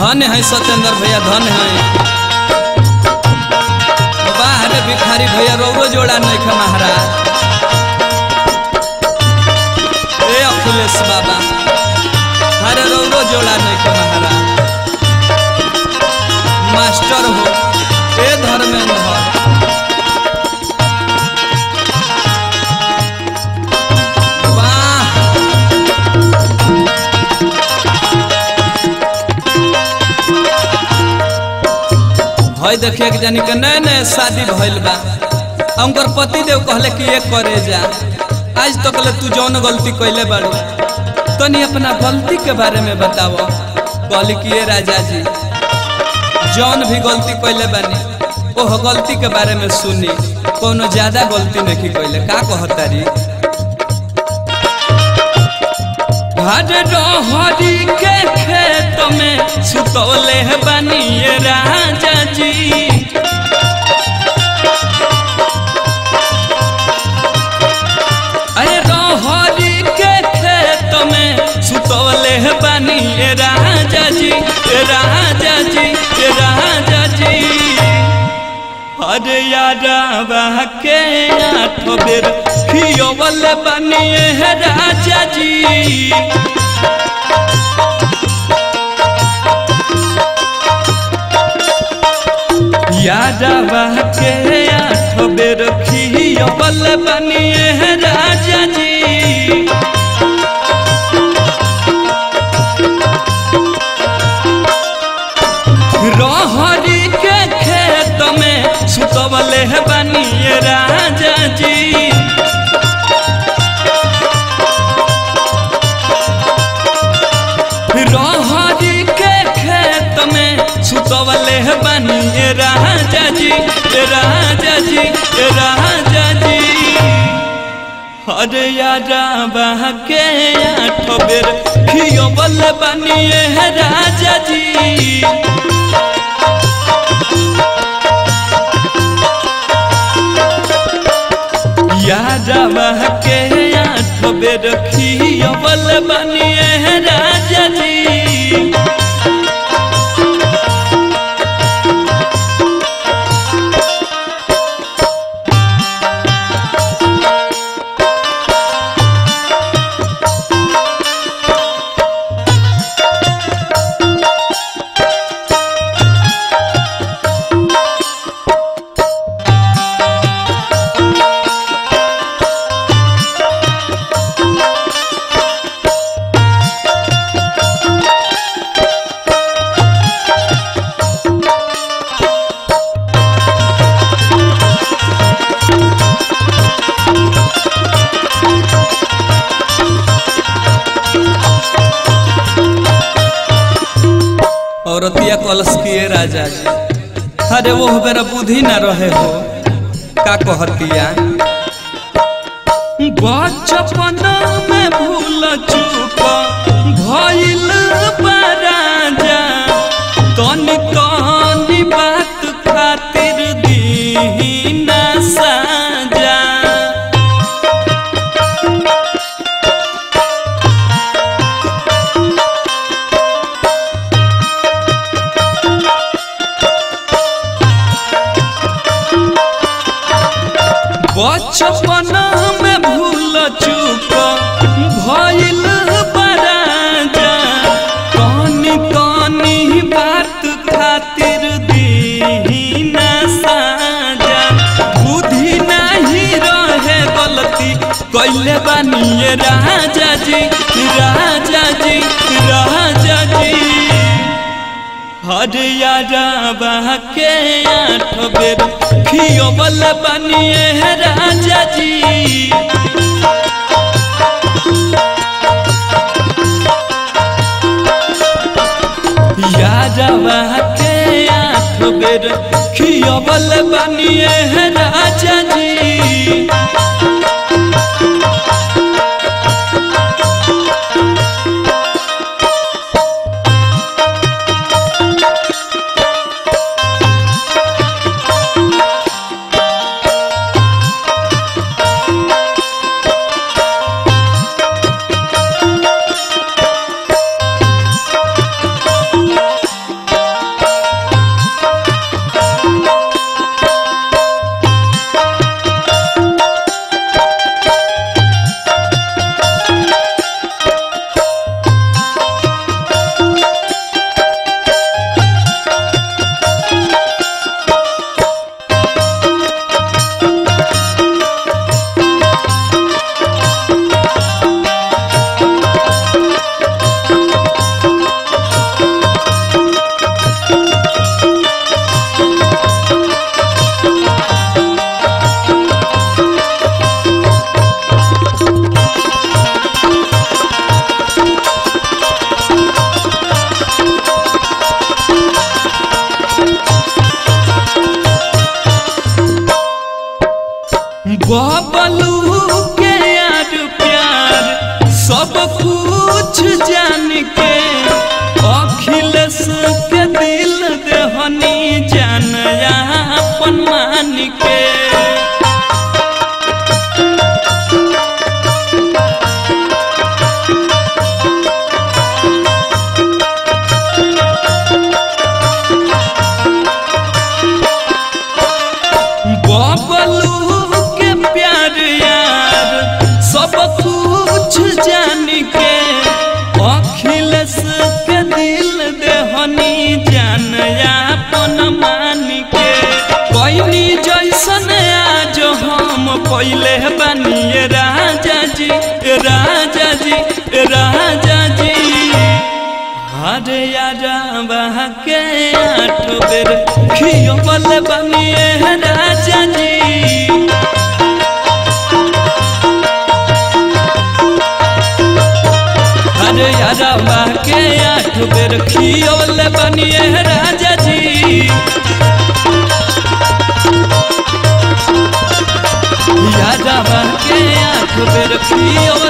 धन्य है सत्येंद्र भैया धन्य है बाहर भिखारी भैया रोगो जोड़ा नहीं खे महाराज ए अखिलेश बाबा अरे रोगो जोड़ा नहीं खे महाराज मास्टर हो ए धर्मेंद्र वाह भई देखिए कि जानी के नए नए शादी भइल बा आ उनकर पति देव कहले कि ये करे जा आज तक ले तू जौन गलती कैले बाड़ू तनी अपना गलती के बारे में बताव कहली कि ये राजा जी जौन भी गलती कैले बानी ओह गलती के बारे में सुनी कोनो ज्यादा गलती नहीं कैले का कहतारी हर रहरी के खेत में सुतौले बनिए राजा जी अरे रहरी के खेत में सुतौले बनिए राजा जी राजा जी राजा जी अरे यारा के आठ बेर खियोवल बनिए राजा जी यादवा के आठ बेर खियोवल बनिए राजा जी रहरी के खेत में सुतवले बनिए राजा जी रहरी के खेत में सुतवले बनिए राजा जी राजा जी राजा जी अरे यारा बह के आठ बेर खियोबल बनिए राजा जी यारा बह के आठ बेर खियोबल बनिए राजा जी औरतिया कलश किए राजा जी अरे वो बेरा बुद्धि ना रहे हो का कहतिया बचपन में भूल चूक भइल बा राजा तनी तनी बात खातिर दीना साजा बचपन में भूल चूक भइल बराजा कनी कनी बात खातिर दीना साजा बुद्धि नहीं रहे गलती कैले बानिए राजा जी राजा जी राजा जी हरियारा बह के आठ बेर खियोबल बनिए राजा जी यारा बह के आठ बेर खियोबल बनिए राजा जी बेर खियवल बनिए राजा जी अरे यारवा के आठ बेर खियवल बनिए राजा जी यारवा के आठ बेर खियवल